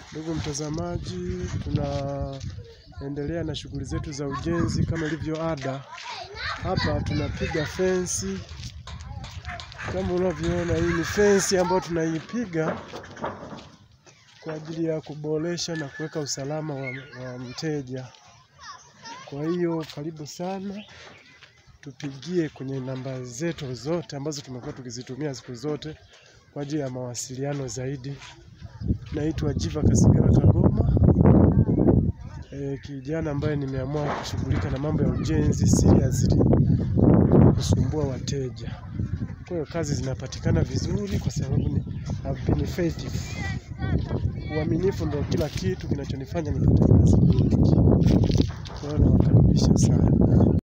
Ndugu mtazamaji, tunaendelea na shughuli zetu za ujenzi kama ilivyo ada. Hapa tunapiga fensi kama unavyoona, hii ni fensi ambayo tunaipiga kwa ajili ya kuboresha na kuweka usalama wa, wa mteja. Kwa hiyo karibu sana, tupigie kwenye namba zetu zote ambazo tumekuwa tukizitumia siku zote kwa ajili ya mawasiliano zaidi. Naitwa Jiva Kasigara Kagoma, e, kijana ambaye nimeamua kushughulika na mambo ya ujenzi seriously, kusumbua wateja. Kwa hiyo kazi zinapatikana vizuri kwa sababu ni have been faithful. Uaminifu ndio kila kitu kinachonifanya nipate kazi nyingi. Kwa hiyo nawakaribisha sana.